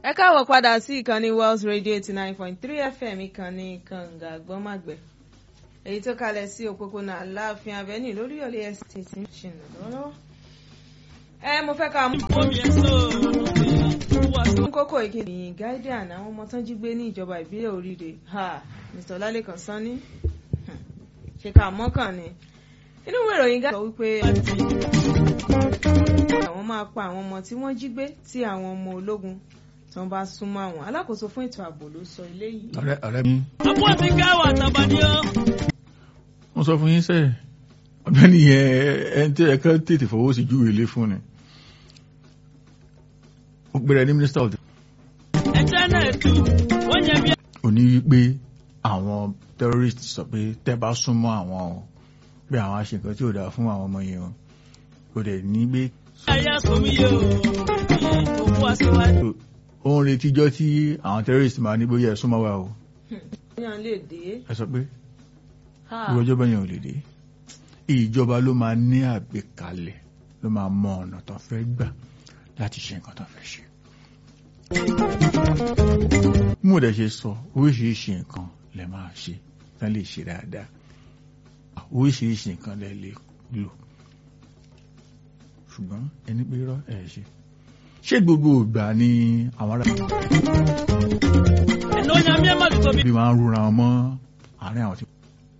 ẹ káàbọ̀ padà sí ìkànnì Wells Radio eighty nine point three FM ìkànnì kànga gbọ́màgbẹ́ èyí tó kalẹ̀ sí òpópónà Aláàfin Avenue lórí ọ̀lẹ́ estate ń ṣìnà lọ́wọ́. ẹ mo fẹ́ ká mú kókó ìkíni guardian àwọn ọmọ tán jí gbé ní ìjọba ìbílẹ̀ Oríire Mr. Ọlálékan Sanni ṣe ká mọ́kàn ni inú ìwé ìròyìn gáà sọ wípé àwọn máa pa àwọn ọmọ tí wọ́n jí gbé tí àwọn ọmọ ológun tí wọ́n bá súnmọ́ àwọn alákòóso fún ètò ààbò ló sọ eléyìí. ọ̀rẹ́ ọ̀rẹ́ mi. àbúrò ti ká wà tàbádí ọ́. wọ́n sọ fún yín sẹ́yìn ọ̀gbẹ́ni yẹn ẹni tí ẹ̀ka tètè fọwọ́ sí ju ilé fún ni. ó gbéra ní mínísítà ọ̀dọ̀. ẹ̀jẹ̀ náà tu wọ́n yẹ bí. ó ní wípé àwọn terrorist sọ pé tẹ́ bá súnmọ́ àwọn o pé àwọn àṣẹ nǹkan tí ò dáa fún àwọn ọmọ yẹn o kò dẹ̀ ní gbé. ayé sọmi yóò òkú aṣíwájú. ó ń retíjọ́ tí àwọn terrorist máa ní bóyá ẹ súnmọ́ wa o yàn lè dé. ẹ sọ pé irú ọjọ́ bẹ́yẹn ò lè dé ìjọba ló máa ní àgbékalẹ̀ ló máa mọ ọ̀nà tó fẹ́ gbà láti ṣe nǹkan tó fẹ́ ṣe. mo dẹ̀ ṣe sọ oríṣiríṣi nǹkan lẹ máa ṣe tán lè ṣe dáadáa oríṣiríṣi nǹkan lẹ lè lò ṣùgbọ́n ẹni pé irọ́ ẹ̀ ṣe ṣé gbogbo ìgbà ni àwọn ará ẹ̀nà ó yàn mí ẹ̀ má ti tóbi. bí máa ń rúra wọn mọ́ àárín àwọn tí.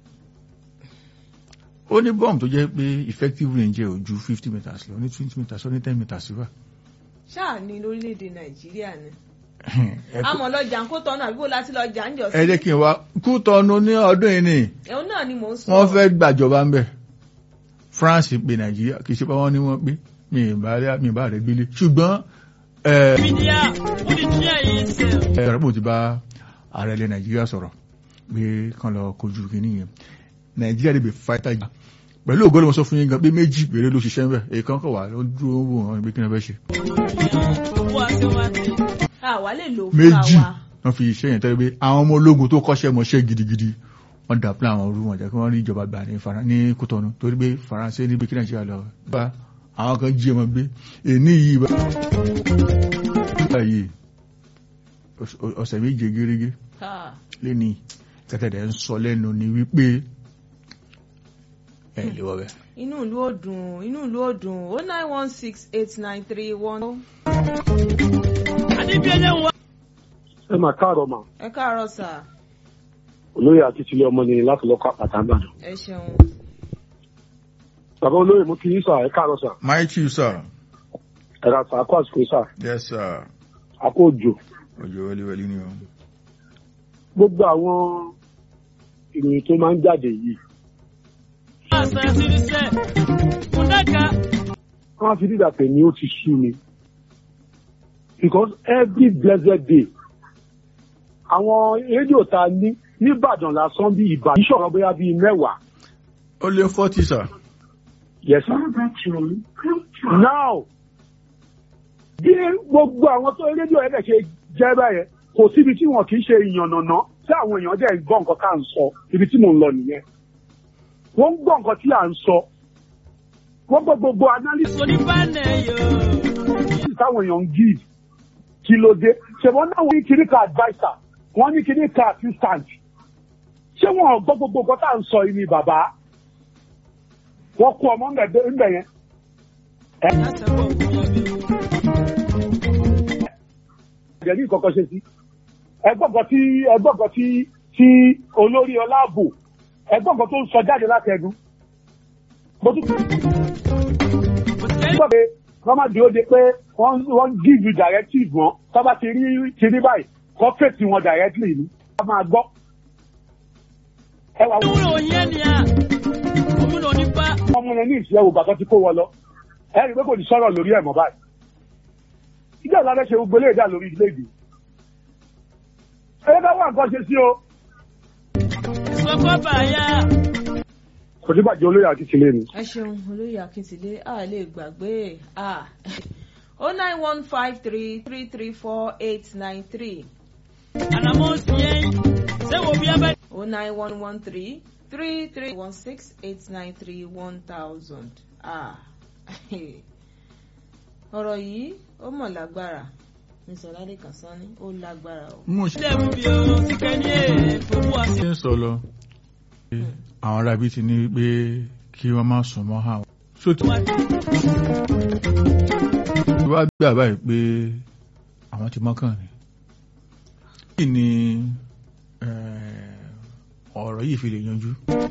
ó ní bọ́ọ̀mù tó jẹ́ pé effective range ẹ̀ ò ju fifty meters lọ ní twenty meters ó ní ten meters wà. ṣáà ní lórílẹ̀‐èdè nàìjíríà ni ẹ kó- àmọ́ lọ́jà ń kó tọ́nù àbí bó láti lọ́jà ń jọ ẹ sí. jẹ́ kí n wá kú tọ́nu ní ọdún yìí ni ẹ̀hún náà ni mò ń sọ. wọ́n fẹ́ gbàjọba ń bẹ̀ France pe Nàìjíríà kì í ṣe pé wọ́n ní wọ́n pé mi ì bá rẹ̀ mi ì bá rẹ̀ gbélé ṣùgbọ́n ẹ̀ mídíà ó di díẹ̀ yìí sẹ́. ẹ̀rọ ti bá ààrẹ ilẹ̀ nàìjíríà sọ̀rọ̀ pé kán lọ kojú kìíní yẹn nàìjíríà lè bè fáìtà jà pẹ̀lú ògbóló wọn sọ fún yín gan pé méjì péré ló ṣiṣẹ́ ń bẹ̀ èèkan kọ̀ wá ló dúró wò wọn pé kí ni wọ́n fẹ́ ṣe òkú aṣíwájú. àwa lè lò fúnra méjì wa. wọ́n fi iṣẹ́ yẹn tẹ́lẹ̀ pé àwọn ọmọ ológun tó kọ́ṣẹ́ mọṣẹ́ gidigidi wọ́n dà pín àwọn orú wọn jẹ́ kí wọ́n rí ìjọba gbà ní Fara- ní Kútọ́nù torí pé faransé ní pé kí nàìjíríà lọ bá àwọn kan jí wọn gbé èní yìí bá báyìí ọ̀sẹ̀ méje gérégé Ha. lẹ́ni kẹtẹ̀dẹ̀ ń sọ lẹ́nu ni wípé ẹ lè wọ́ bẹ́ẹ̀. inú ìlú òdùn inú ìlú òdùn o nine one six eight nine three one. adébíyẹnẹ wà. ẹ máa káàárọ̀ mà ẹ káàárọ̀ sà olóyè akíntúlẹ̀ ọmọ ni láti lọ́kọ̀ àpàtà ìbàdàn. ẹ ṣeun. bàbá olóyè mú kí yín sà ẹ káàárọ̀ sà my chief sir. ẹ ra sà àkó àsìkò sà yes sir. àkó òjò. òjò wẹ́líwẹ́lí ni o. gbogbo àwọn ìròyìn tó máa ń jáde yìí àṣà ìṣiríṣẹ́ kùdàkà. wọ́n á fi dídà pé ní ó ti sú mi because every blessed day àwọn rédíò ta ní nìbàdàn lásán bíi ìbàdàn ìṣọ̀rọ̀ bóyá bíi mẹ́wàá ó lé forty sir. yes sir. now bí gbogbo àwọn tó rédíò ẹ̀dẹ̀ ṣe jẹ́ báyẹn kò síbi tí wọn kì í ṣe ìyànnàná tí àwọn èèyàn dẹ̀ ń gbọ́ nǹkan ká ń sọ ibi tí mò ń lọ nìyẹn wọ́n ń gbọ́ nǹkan tí à ń sọ wọ́n gbọ́ gbogbo analysis oníbànẹ̀ yóò. táwọn èèyàn ń give kí ló dé ṣe wọ́n náà wọ́n ní kíní ka adviser wọ́n ní kíní ka assistant ṣé wọn ò gbọ́ gbogbo nǹkan tá à ń sọ yìí ni bàbá wọ́n kó ọmọ ńbẹ̀ ńbẹ̀ yẹn láti ẹ̀kọ́ òkú yẹn bí. ẹ̀jẹ̀ ní ìkọ̀kọ̀ ṣe sí ẹgbọ́ngàn tí ẹgbọ́ngàn tí tí olórí ọláàbò ẹgbọ́ngàn tó ń sọ jáde láti ẹnu mo tún kò tẹ́ gbọ́ pé wọ́n má dúró de pé wọ́n wọ́n give you directive wọn tó bá ti rí ti rí báyìí kọ́ fèsì wọn directly ni wọ́n máa gbọ́. ẹ wà wọ́n wúlò yẹn ni à. òmùnà onípa. ọmọ yẹn ní ìṣẹ́ ògbà tó ti kó wọn lọ ẹ rí i pé kò ní sọ̀rọ̀ lórí ẹ̀ mọ́ báyìí. ìjọba ìlànà ṣe gbogbo eléyìí dà lórí ilé ìdè. ẹ bá wà nǹkan ṣe sí o. ìsọkọ́ bàyà. kò ní bàjẹ́ olóyè àti tìlẹ̀ ni. ẹ ṣeun olóyè akíntìlé a lè gbàgbé a o nine one five three three three four eight nine three ànàmọ́ sí yẹn. ṣé wo bí abẹ́. o nine one one three three three one six eight nine three one thousand a ọ̀rọ̀ yìí ó mọ̀ lágbára mr ládìkan sanni ó lágbára o. mo ṣe Ilé mú bí o sì kẹ́ ní èèfowó àti. ń sọ lọ àwọn arábí ti ní pé kí wọ́n má sùn mọ́ àwọn. so tí wọ́n gbà báyìí pé àwọn ti mọ́kàn ni. kí ni eh, ọ̀rọ̀ yìí fi lè yanjú?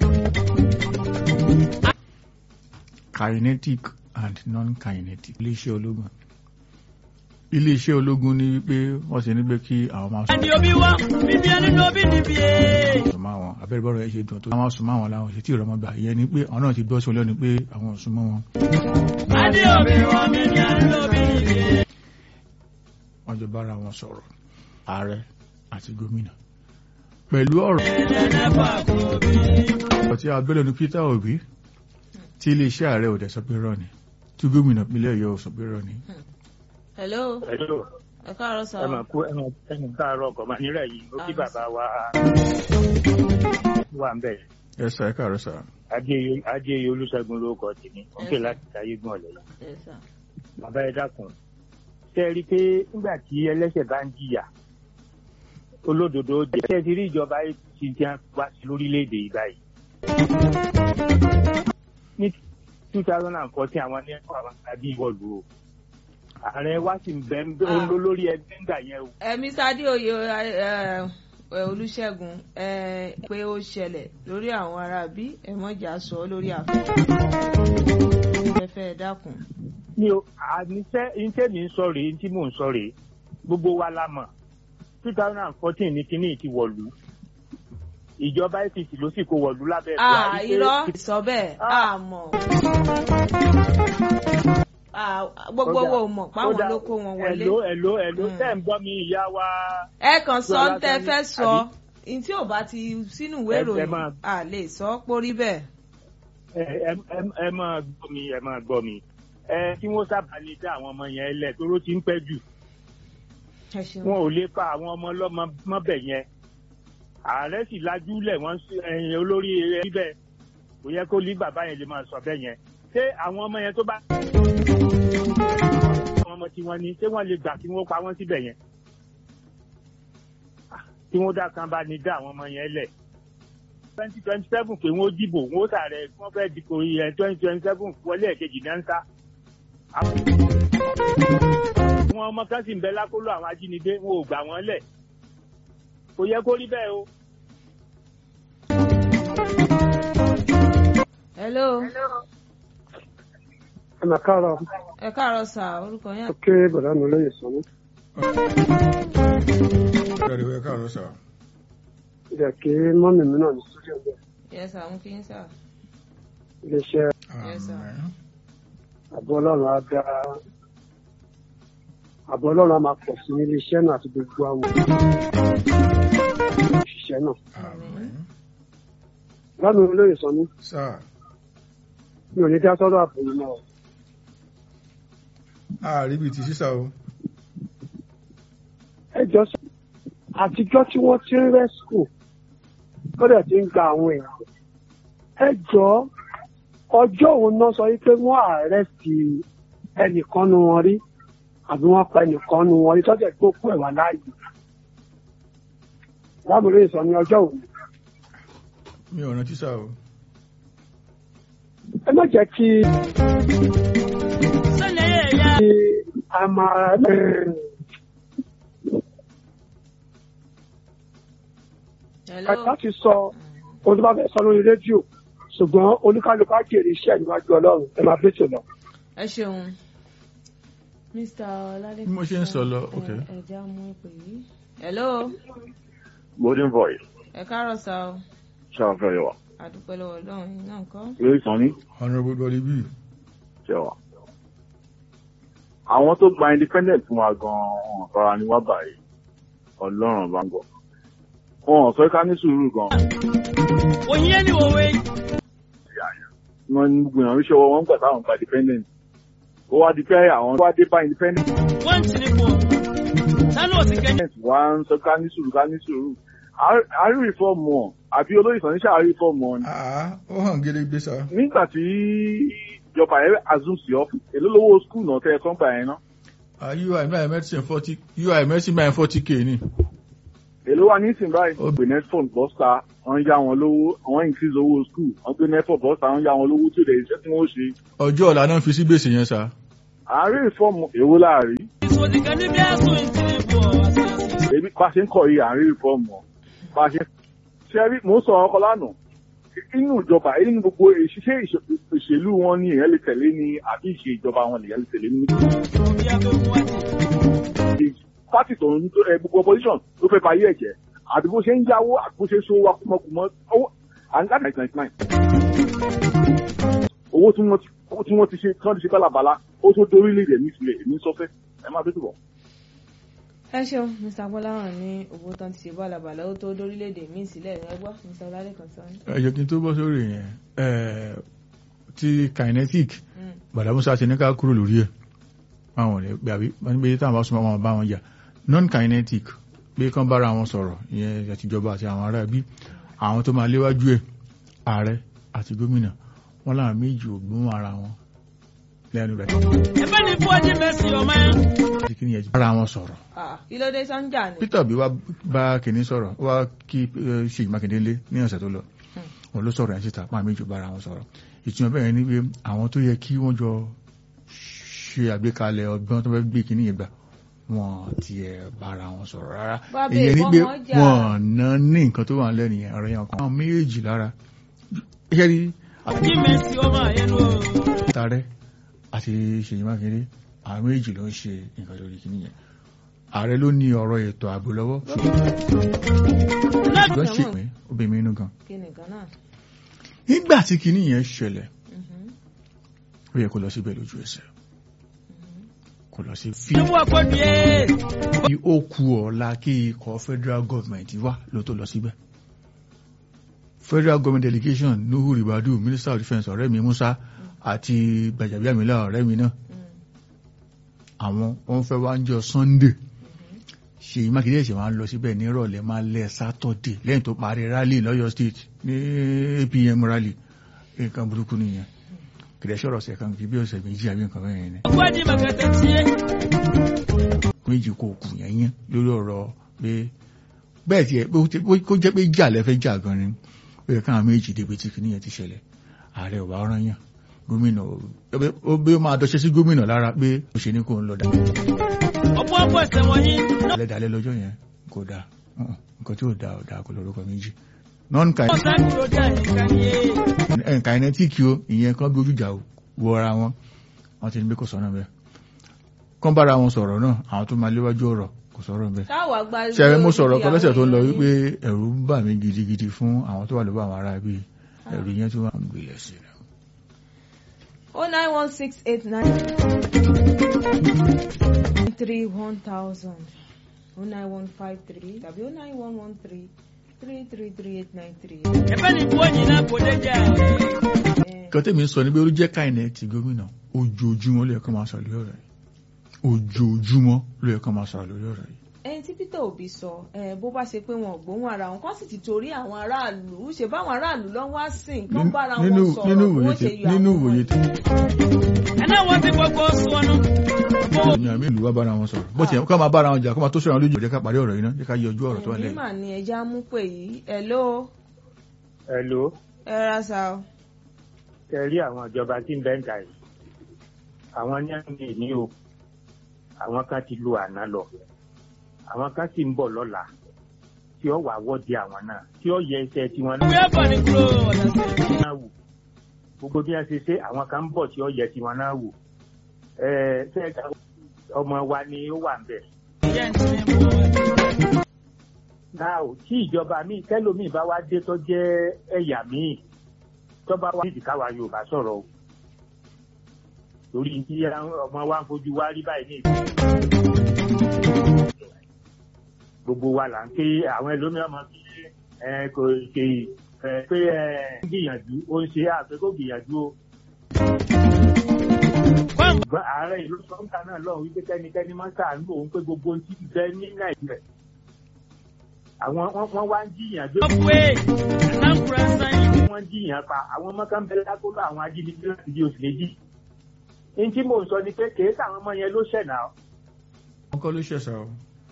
kinetic and non-kinetic iléeṣẹ́ ológun iléeṣẹ́ ológun ní wípé wọ́n ti ní pé kí àwọn máa sùn Ẹni obi wá, bíbí ẹni ní obi níbi ee. sùn máa wọn abẹ́rẹ́ bọ́rọ̀ ẹ̀ ṣe dùn tó àwọn sùn máa wọn láwọn ṣe tí ìrọmọ gbà ìyẹn ni pé àwọn náà ti gbọ́ sí ọlọ́ni pé àwọn ò sùn mọ́ wọn Ẹni obi wá, bíbí ẹni ní obi níbi ee. wọ́n jọ bára wọn sọ̀rọ̀ ààrẹ àti gómìnà pẹ̀lú ọ̀rọ̀ Ẹlẹ́fà kò bí. ọ̀tí abẹ́lẹ̀ ní Peter Obi tí iléeṣẹ́ ààrẹ ò dẹ̀ sọ pé rọ́ ni tí gómìnà ìpínlẹ̀ Ọ̀yọ́ ò sọ pé rọ́ ni hello Hello, ẹ káàárọ̀ sá ẹ máa kú ẹ máa ẹnu káàárọ̀ ọkọ̀ máa nírẹ̀ yìí ó kí Àmín. bàbá wa wà ń bẹ̀. ẹ sà ẹ káàárọ̀ sà Ajé Olúṣẹ́gun lórúkọ tèmi, ó ń pè láti táyé gbọ́n ọ̀lẹ́ yìí. Yes, sir. Bàbá ẹ dákun. Ṣé ẹ rí i pé nígbà tí ẹlẹ́ṣẹ̀ bá ń jìyà, olódodo ó jẹ. Ṣé ẹ ti rí ìjọba APC tí wọ́n wá sí lórílẹ̀‐èdè yìí báyìí? Ní two thousand and fourteen àwọn ní ẹ̀kọ́ àwọn àbí ìwọ̀lú o. Ààrẹ wa sì ń bẹ́ ń bẹ́ Ah. olórí ẹgbẹ́ ńgbà yẹn o. ẹ mr adéoyè ẹ, ẹ, olùṣègùn ẹ pé ó ṣẹlẹ̀ lórí àwọn ará bí ẹ mọ̀jà sọ lórí afẹ́fẹ́ ẹ fẹ́ dákun. mi ò àníṣe iṣẹ́ mi ń sọ rèé tí mò ń sọ rèé gbogbo wa la mọ̀ two thousand and fourteen ní kinní ti wọ̀lú ìjọba apc ló sì kó wọ̀lú lábẹ́ Ah, Buhari pé- irọ́ sọ bẹ́ẹ̀ Ah. a mọ̀. Ah, gbogbo Ó dà- wo mọ̀ ó páwọn dà- ló kó wọn wọlé. ẹ̀ló ẹ̀ló ẹ̀ló Mm. tẹ́ ń gbọ́ mi ìyá wa ẹ kàn sọ Lọ́lá ń tẹ Sani, fẹ́ sọ àbí? ní tí ò bá ti sínú ìwé Ẹ- ẹ ìròyìn máa- a lè sọ ọ́ pórí bẹ́ẹ̀. ẹ- ẹ- ẹ- ẹ máa gbọ́ mi ẹ máa gbọ́ mi ẹ kí wọ́n sábà lè dá àwọn ọmọ yẹn lẹ̀ toró ti ń pẹ́ jù ẹ ṣeun. wọn ò lè pa àwọn ọmọ ọlọ́mọ mọ́bẹ̀ yẹn ààrẹ sì lajú lẹ̀ wọ́n sí- ẹ̀yìn olórí ẹbí bẹ́ẹ̀ kò yẹ kó lé bàbá yẹn lè máa sọ bẹ́ẹ̀ yẹn ṣé àwọn ọmọ yẹn tó bá àwọn ọmọ tí wọ́n ní ṣé wọ́n lè gbà kí wọ́n pa wọ́n síbẹ̀ yẹn Ah, tí wọ́n dá kan bá ní dá àwọn ọmọ yẹn lẹ̀ twenty twenty seven pé wọ́n dìbò wọ́n sàrẹ̀ wọ́n fẹ́ dìbò yẹn twenty twenty seven wọlé ẹ̀kejì náà ń sá àwọn ọmọ kan sì ń bẹ lákòlò àwọn ajínigbé wọn ò gbà wọn lẹ̀ kò yẹ kó rí bẹ́ẹ̀ o. hello ẹ mà káàárọ̀ ẹ káàárọ̀ sà orúkọ yẹn. ó kéré bọ̀dá mi lóye sọ́nù ẹ káàárọ̀ sà ìdẹ̀ kí mọ́mì mi náà ní studio bẹ́ẹ̀ yes sà ń kí n sà. iléeṣẹ́ Yes, sir. Àmín. àbọ̀ ọlọ́run á dá àbọ̀ ọlọ́run á máa pọ̀ sí ní iléeṣẹ́ náà àti gbogbo àwọn òṣìṣẹ́ náà Àmín. bámi olóyè sọ́nù sà mi ò ní dá sọ́dọ̀ àbò yìí náà ààrí bíi ti sísà o ẹ jọ sọ àtijọ́ tí wọ́n ti ń rẹ́sìkò tó dẹ̀ ti ń gba àwọn èèyàn ẹ jọ ọjọ́ òun náà sọ wípé wọ́n àrẹ́sì ẹnìkan nu wọn rí àbí wọ́n pa ẹnìkan nu wọn rí tọ́jà tó kú ẹ̀wà láàyè lábúrò ìsọ ní ọjọ́ òun mi ò rántí sà o ẹ má jẹ́ kí Sẹ́lẹ̀ yẹ̀ yá. kí a máa hello. láti sọ ohun tó bá fẹ́ sọ lórí rédíò ṣùgbọ́n oníkálukú á jèrè iṣẹ́ níwájú ọlọ́run ẹ máa bẹ́tò lọ. ẹ ṣeun mr ọládé. Bí mo ṣe ń sọ lọ, ok. ẹ já mú ìpè yìí. hello Golden voice, ẹ káàárọ̀ sà o ṣáfẹ́ yẹwà. àdúpẹ́ lọ́wọ́ ọlọ́run yìí náà kọ́. Lórí ìsànní honourable dolly b ṣẹwà. Àwọn tó gba independent fún wa gan-an fara ni wá báyìí. Ọlọ́run bá ń gbọ́. Wọn ò fẹ́ ká ní sùúrù gan-an. Òyìn ẹni òwe. Wọ́n ń gbìyànjú iṣẹ́ wọn gbà táwọn gba independent. Ó wá di pé àwọn tó wá dé bá independent Wọ́n ti ní pọ̀. Sánú òsì kẹ́yìn. wá ń sọ ká ní sùúrù ká ní sùúrù. A rí rìfọ́ọ̀mù ọ̀ àbí olóyè ìsànní ṣáà rí rìfọ́ọ̀mù ọ̀ ni. àá ó hàn gédégbé sà Nígbà tí ìjọba ẹ̀ assume sí ọ́fíìsì, èló lówó skul náà tẹ́ ẹ sọ́ngbà yẹn náà. ui báyìí medicine forty ui medicine báyìí forty k ni. èló wa nísìnyí báyìí. wọ́n gbé netphone bọ́sà wọ́n ń yá wọn lówó wọ́n increase owó school wọ́n gbé netphone bọ́sà wọ́n ń yá wọn lówó tí ò lè ṣe tí wọ́n ṣe. ọjọ́ ọ̀la náà fi sí gbèsè yẹn sá. àárín ìfọ́ọ̀mù èwo láàrí. ìsòdìkan níbi ẹ̀sùn ìtìlẹ̀ bọ̀ àṣàṣì. èmi bá a ṣe ń kọ yìí àárín ìfọ́ọ̀mù ọ̀ bá a ṣe ṣe rí mò ń sọ ọkọ lánàá inú ìjọba inú gbogbo ìṣiṣẹ́ ìṣèlú wọn ni èèyàn lè tẹ̀lé ni àbí ìṣe ìjọba wọn lèèyàn lè tẹ̀lé ní bí a bẹ mú wájú. pátì tó ń ẹ gbogbo opposition ló fẹ́ fàyè ẹ̀jẹ̀ àti bó ṣe ń yáwó àti bó ṣe ń so wa kúmọkùmọ owó àǹgá ninety ninety nine owó tí wọ́n ti owó tí wọ́n ti ṣe tí wọ́n ti ṣe bálabàla ó tó dórílẹ̀-èdè mi sílẹ̀ èmi ń sọfẹ́ ẹ máa bẹ́ẹ̀ tó bọ̀. ẹ ṣeun mr gbọ́láhàn ní owó tán ti ṣe bálabàlà ó tó dórílẹ̀-èdè míì sílẹ̀ ẹ gbọ́ mr ọlálẹ́kan sọ ní. ẹ jẹ́ kí n tó bọ́ sórí yẹn ẹ̀, ti kinetic bàdàmúsá ti ní ká kúrò lórí ẹ̀ àwọn ọ̀rẹ́ pé àbí wọ́n ní pé táwọn bá súnmọ́ wọn bá wọn jà non kinetic pé kán bára wọn sọ̀rọ̀ ìyẹn àtijọba àti àwọn ará bí àwọn tó máa léwájú ẹ̀ ààrẹ àti gómìnà wọn láwọn méjì ò gbóhùn ara wọn lẹ́nu rẹ̀ ẹ̀fẹ́ ní fúwájú mẹ́sì ọmọ ẹ̀. àti kí ni ẹ̀jẹ̀ bára wọn sọ̀rọ̀ Ah, kí ló dé sọ́njà ni. Peter Obi wá bá kìnní sọ̀rọ̀ ó wá kí eh, Ṣèyí Mákindé lé ní ọ̀sẹ̀ tó lọ òun ló sọ̀rọ̀ ẹ̀ síta pa méjì bára wọn sọ̀rọ̀ ìtumọ̀ bẹ́ẹ̀ ni pé àwọn tó yẹ kí wọ́n jọ ṣe àgbékalẹ̀ ọgbọ́n tó fẹ́ gbé kìnní yẹn gbà wọn ti ẹ̀ bára wọn sọ̀rọ̀ rárá Bábẹ́ ìyẹn ni pé ìfọmọ jà. wọn ná ní nǹkan tó wà lẹ́nu yẹn ọ̀rọ̀ yẹn kan àwọn méjì lára ṣé rí kí mẹ́sì ọmọ ẹ̀yẹnu o. àtàrẹ àti Ṣèyí Mákindé àwọn méjì ló ń ṣe nǹkan lórí kìnní yẹn ààrẹ ló ní ọ̀rọ̀ ètò ààbò lọ́wọ́ láti ṣùgbọ́n ṣèpín obìnrin inú gan kí nìkan náà. nígbà tí kinní yẹn ṣẹlẹ̀ Mhm. ó yẹ kó lọ síbẹ̀ lójú ẹsẹ̀ kó lọ sí fi ṣé wọ́n kọ́ ni ẹ́. bí ó ku ọ̀la kí ikọ̀ federal government wá ló tó lọ síbẹ̀ federal government delegation nuhu ribadu minister of defence ọ̀rẹ́ mi musa àti gbajàbíàmílà ọ̀rẹ́ mi náà àwọn wọn fẹ́ wá ń jọ sunday ṣèyí mákindé ṣe máa ń lọ síbẹ̀ ní ìrọ̀lẹ́ máa lẹ́ sátọ̀dẹ̀ lẹ́yìn tó parí rally lọ́yọ̀ state ní apm rally nǹkan burúkú nìyẹn kìdẹ̀ ṣọ̀rọ̀ ṣẹ̀ kan kì í bí ọ̀sẹ̀ méjì àbí nǹkan bẹ́ẹ̀ ni fúwájú màkàtà tiẹ̀. méjì kò kù yẹn yẹn lórí ọ̀rọ̀ pé bẹ́ẹ̀ tiẹ̀ pé ó ti- pé kó jẹ́ pé jà lẹ́fẹ́ jà gan ni ó yẹ káwọn méjì débi tí kìnìyàn ti ṣẹlẹ̀ ààrẹ ò bá rán yàn gómìnà ò- ó bí ó máa dọ́ṣẹ́ sí gómìnà lára pé ó ṣe ní kó ń lọ dà ọ̀pọ̀ ọ̀pọ̀ ẹ̀sẹ̀ wọ̀nyí. lẹ́dàálẹ́ lọ́jọ́ yẹn kò dáa Mm-mm. nǹkan tí ò dáa ò dáa kò lórúkọ méjì non wọ́n sá kúrò dé àyíká ni ẹ́. kinetic o ìyẹn kan bí ojújà wọ ara wọn wọn ti ní bí kò sọ́nà bẹ́ẹ̀ kán bára wọn sọ̀rọ̀ náà àwọn tó máa léwájú ọ̀rọ̀ kò sọ̀rọ̀ bẹ́ẹ̀ táwa gba. ṣẹ́rẹ́ mo sọ̀rọ̀ kan lọ́sẹ̀ tó ń lọ àwọn wípé èèyàn ẹ̀rù ń bà mí gidigidi fún àwọn tó wà lọ́wọ́ àwọn ará bíi ẹ̀rù yẹn tí wọ́n ń gbilẹ̀ sí i. oh nine one six eight nine three one thousand oh nine one five three tàbí oh nine one one three three three three eight nine three. ẹ̀fẹ́ ní fúwájú náà kò dé jà. kan tèmi sọ ni pé ó jẹ́ káìnẹ̀ ti gómìnà ojoojúmọ́ ló yẹ kó máa sọ̀rọ̀ lórí ọ̀rọ̀ yìí ojoojúmọ́ ló yẹ kó máa sọ̀rọ̀ lórí ọ̀rọ̀ yìí. ẹni tí Peter Obi sọ ẹ bó bá ṣe pé wọn ò gbóhùn ara wọn kán sì ti torí àwọn aráàlú ṣe báwọn aráàlú lọ wá sìn kán bára wọn nínú sọ̀rọ̀ nínú bí ìwòye wọ́n ṣe tẹ yọ nínú àwọn ìwòye tẹ ẹ̀nà wọ́n ti gbogbo sọnù. èmi àmì ìlú wa bára wọn sọ̀rọ̀ bó tiẹ̀ ká máa bára wọn jà kó máa tó sọ̀rọ̀ lójú jẹ́ ká parí ọ̀rọ̀ yìí náà jẹ́ ká yọjú ọ̀rọ̀ tó wà ẹ̀mí lẹ́yìn. mà ní ẹja mú pè yìí hello Hello, ẹ ra sa o. ẹ rí àwọn ìjọba tí ń bẹ́ ń ta yìí. Àwọn ní àmì ní o. Àwọn kan ti lu àná lọ. Àwọn kan sì ń bọ̀ lọ́la. Tí ó wà wọ́ọ̀dì àwọn náà. Tí ó yẹ iṣẹ́ tiwọn ìwé ẹ̀fọ́ ní kúrò ọ̀dà sí. náà wò. Gbogbo bí wọ́n ṣe ṣe àwọn kan ń bọ̀ tí ó yẹ tiwọn náà wò. Ẹ ṣe ọmọ wa ni ó wà ń bẹ̀. ìyá ìsinmi mú wọn. náà ò tí ìjọba míì tẹlómìn bá wá dé tó jẹ́ ẹ̀yà míì tó bá wá nídìí káwa Yorùbá sọ̀rọ̀ o torí tí ọmọ wa ń fojú wa rí báyìí ní ìlú gbogbo wa là ń ké àwọn ẹlòmíràn máa fi ẹ kò ṣe ẹ pé ẹ ń gbìyànjú ó ń ṣe àpé kó gbìyànjú o ṣùgbọ́n ààrẹ ìlú sọ́ńtà náà lọ́hùn wípé kẹ́nikẹ́ni máa ń ṣàánú òun pé gbogbo ohun tí ń bẹ ní Nàìjíríà àwọn wọ́n wọ́n wá ń jiyàn gbé ọ̀pẹ́ ẹ̀sánkùrẹ́ sáyìn. wọ́n jiyàn pa àwọn ọmọ kan bẹ̀rẹ̀ lákòlò àwọn ajínigbé láti di oṣù méjì. ní tí mò ń sọ ni pé kèé sáwọn ọmọ yẹn ló ṣẹ̀nà ọkọ ló ṣẹ̀ṣà o.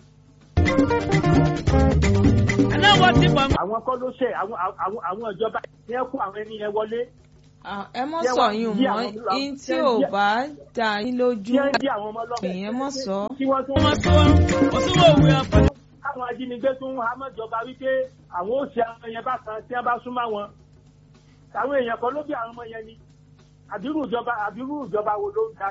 ẹ̀nà wọ́n ti pọ̀ àwọn kọ́ ló ṣe àwọn àwọn àwọn ìjọba ní ẹ kó àwọn ẹni yẹn wọlé Ah, ẹ mọ̀ Jẹ́ sọ wá- yín jẹ́ mọ́ àwọn- in tí jẹ́- ò jẹ́- bá dá yín lójú tí ẹ ń dí àwọn ọmọ ọlọ́mọ èèyàn mọ̀ sọ. tí wọ́n tún wọ́n sọ òṣùwọ̀n òwe ọ̀pọ̀. káwọn ajínigbé tún amọ̀jọba wípé àwọn ó ṣe àwọn yẹn bá kan tí wọ́n bá súnmọ́ wọn àwọn èèyàn kan ló bí àwọn ọmọ yẹn ni àbírú ìjọba àbírú ìjọba wo ló ń da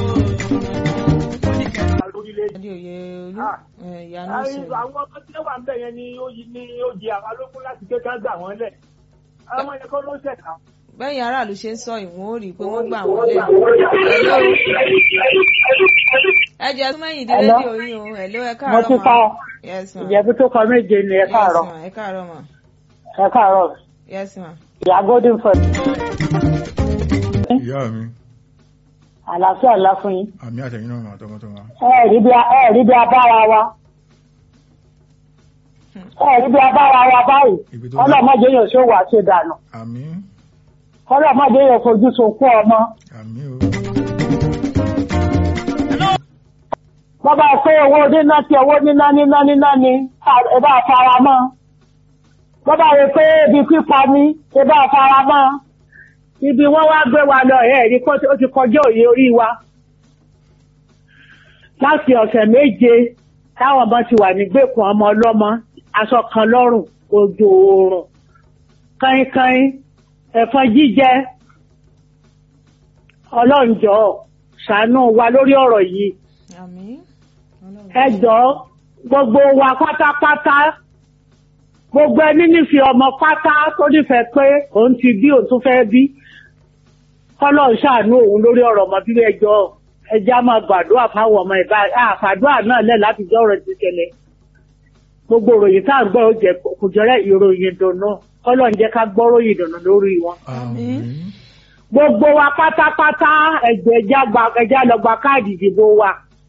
lórílẹ̀-èdè. adé òye olú Ah. ẹ̀, ìyanu Àyè- sọ̀rọ̀. àwọn ọmọ tí wọ́n wà ń bẹ̀ yẹn ni ó yí- ni ó jẹ àwọn alógún láti gbé ká gbà wọ́n lẹ̀ àwọn ọmọ yẹn kọ́ ló ṣẹ̀ka. bẹ́yìn aráàlú ṣe ń sọ ìwọ̀n ó rí i pé wọ́n gbà wọ́n lẹ̀. ẹ jẹ́ tún mẹ́yìn dín Hello? rédíò yín o ẹ̀ló ẹ mo káàárọ̀ ti mà. pa yes ma ìjẹ̀bú tó kọ méje ni ẹ yes káàárọ̀ ma ẹ káàárọ̀ mà ẹ káàárọ̀ yes ma. ìyá golden ford ìyá mi àlàáfíà ńlá fún yín àmì àtẹ̀yìn náà máa tọmọtọmọ. ẹ rí bí a- ẹ rí bí abára wa ẹ rí bí abára wa báyìí Ibi tó ọlọ́mọdé yóò ṣó wà ṣe dànù àmì ọlọ́mọdé yóò fojú sunkún ọmọ àmì o. bọ́bá pé owó níná tí owó níná níná níná ni ẹ bá fara mọ́ bọ́bá rẹ pé ibi pípa ni ẹ bá fara mọ́ ibi wọ́n wá gbé wa lọ ẹ̀ rí kó ó ti kọjá òye orí wa láti ọ̀sẹ̀ méje táwọn ọmọ ti wà nígbèkùn ọmọ ọlọ́mọ aṣọ kan lọ́rùn òjò oòrùn káínkáín ẹ̀fọn jíjẹ ọlọ́njọ́ ṣàánú wa lórí ọ̀rọ̀ yìí àmín. Ọlọ́run. ẹ jọ̀ọ́ gbogbo wa pátápátá gbogbo ẹni nífẹ̀ẹ́ ọmọ pátá tó nífẹ̀ẹ́ pé òun ti bí òun tún fẹ́ bí kọ́lọ́ ń ṣàánú òun lórí ọ̀rọ̀ ọmọ bíbí ẹjọ́ ẹjẹ́ á máa gbàdúrà fáwọn ọmọ ìbá àfàdúrà náà lẹ̀ láti jọ́ ọ̀rọ̀ ti ṣẹlẹ̀ gbogbo ìròyìn tá à ń gbọ́ ó jẹ́ kò jẹ́rẹ́ ìròyìn ìdùnnú kọ́lọ́ ń jẹ́ ká gbọ́ ròyìn ìdùnnú lórí wọn àmì gbogbo wa pátápátá ẹ̀jẹ̀ ẹja gba ẹja lọ gba káàdì ìdìbò wa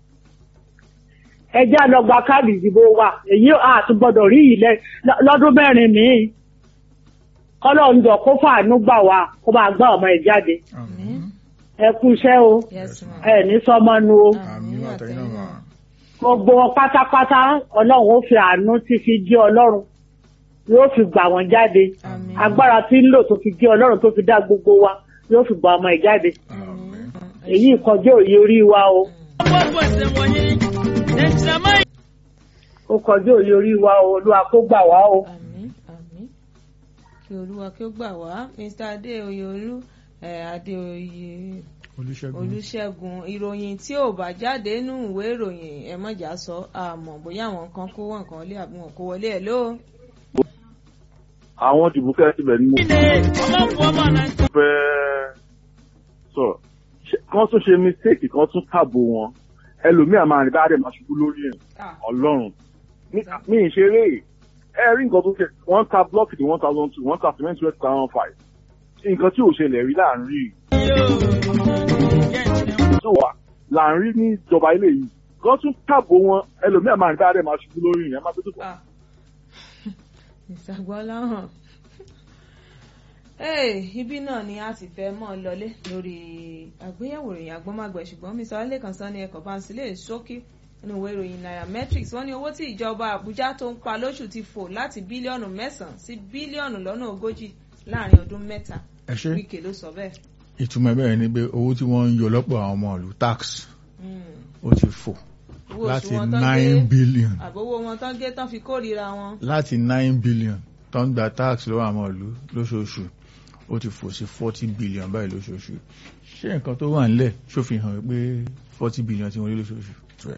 ẹja lọ gba káàdì ìdìbò wa èyí àtúgbọ́dọ̀ rí ilẹ̀ lọ́dún mẹ́rin míì kọ́lọ́run jọ kó fàánú gbà wá kó máa gbá ọmọ ẹ̀ jáde àmì ẹ kú iṣẹ́ o yes ma. ẹ ní sọmọ nu o àmì àtẹ̀yìn náà máa. gbogbo wọn pátápátá ọlọ́run ó fi àánú tí fi jí ọlọ́run yóò fi gbà wọ́n jáde àmín. agbára tí ń lò tó fi jí ọlọ́run tó fi dá gbogbo wa yóò fi gbà ọmọ ẹ̀ jáde àmì èyí kọjá òye orí wa o Gbogbo ẹsẹ̀ wọ̀nyí, ẹ̀jẹ̀mọ́ ó kọjá òye orí wa o olúwa kó gbà wá o. àmín àmín kí olúwa kí ó gbà wá mr adéoyè olú ẹ adéoyè olùṣègùn olùṣègùn ìròyìn tí ò bá jáde nínú ìwé ìròyìn ẹ mọ̀jà sọ àmọ́ bóyá àwọn kan kó wọn kan lé àbí wọn kó wọlé ẹ̀ ló. àwọn dìbò kẹ́ síbẹ̀ ni mo ilé ọmọ fún ọmọ náà. fẹ́ sọ̀rọ̀ Ṣé- kán tún ṣe mistake kán tún tàbò wọn ẹlòmíà máa rìn bá dẹ̀ máa ṣubú lórí ẹ̀ ọlọ́run Ní- mi ì ṣeré ẹ rí nǹkan tó ṣe wọ́n ta block ní one thousand two wọ́n ta cement two thousand five nǹkan tí ò ṣẹlẹ̀ rí láàrin rí tó wà láàrin ní ìjọba ilé yìí kán tún tàbò wọn ẹlòmíà máa rìn bá dẹ̀ máa ṣubú lórí ẹ̀ máa tó tó Ah. ìṣàgbọ́láhàn Hey, ibi náà ni a ti fẹ́ mọ́ ọ lọlé lórí àgbéyẹ̀wò ìròyìn agbọ́mágbẹ̀ ṣùgbọ́n mr alẹ́kan sọ ní ẹ̀kọ́ báńsì lè ṣókí nínú ìwé ìròyìn nairametrics wọ́n ní owó tí ìjọba àbújá tó ń pa lóṣù ti fò láti bílíọ̀nù mẹ́sàn-án sí bílíọ̀nù lọ́nà ogójì láàrin ọdún mẹ́ta ẹ ṣe wíkẹ́ ló sọ bẹ́ẹ̀. ìtumọ̀ ẹ̀ bẹ́ẹ̀ ni pé owó tí wọ́n ń yọ lọ́pọ̀ àwọn ọmọ ìlú tax Mm. ó ti fò owó oṣù láti wọn tán nine gé billion àbówó wọn tán gé tán fi kórìíra wọn. láti nine billion tó ń gba tax lọ́wọ́ àwọn ìlú lóṣooṣù ó ti fò sí forty billion báyìí lóṣooṣù ṣé nǹkan tó wà nílẹ̀ ṣó fi hàn pé forty billion ti wọ́n rí lóṣooṣù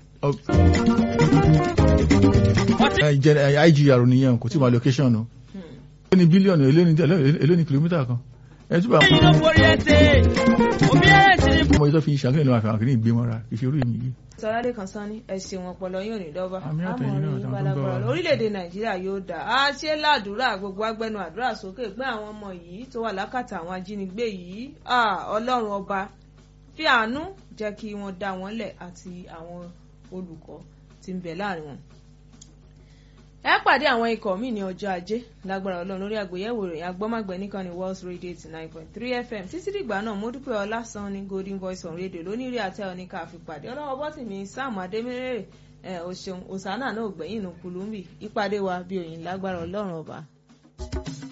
Ẹ jẹ́- ẹ, IGR nìyẹn kò tí ì máa location o ó ní bílíọ̀nù èló ní kìlómítà kan ẹ túbọ̀ Ẹyin ló borí ẹsẹ̀, òbí ẹ̀ ti ní ọmọ yìí tó fi ṣàkíyàn lọ́wọ́ àfihàn kìíní ìgbémọ́ra ìṣerú èmi yìí sọládé kan sán ní ẹsìn wọn pọlọ yóò ní dọ́bà Àmì àtẹ̀yìn náà, àmọ́ àtàwọn tó ń balagbara bọ̀ wá. orílẹ̀-èdè nàìjíríà yóò dà á ṣe ládùúrà gbogbo agbẹnu àdúrà sókè pé àwọn ọmọ yìí tó wà lákàtà àwọn ajínigbé yìí ah, ọlọ́run ọba fi àánú jẹ́ kí wọ́n dá wọn lẹ̀ àti àwọn olùkọ́ tí ń bẹ láàrin wọn. ẹ pàdé àwọn ikọ̀ míì ní ọjọ́ ajé lágbára ọlọ́run lórí àgbéyẹ̀wò ìròyìn agbọ́mágbẹ́ nìkan ní World Radio eighty nine point three FM títí dìgbà náà mo dúpẹ́ ọlásán ní Golden Voice on Radio lónìí rí àtẹ òní ká fi pàdé ọlọ́wọ́ bọ́tì mi Sam Adémírèrè ẹ o ṣeun òsánà náà ò gbẹ̀yìn nù kulumbi ìpàdé wa bí òyìn lágbára ọlọ́run ọba.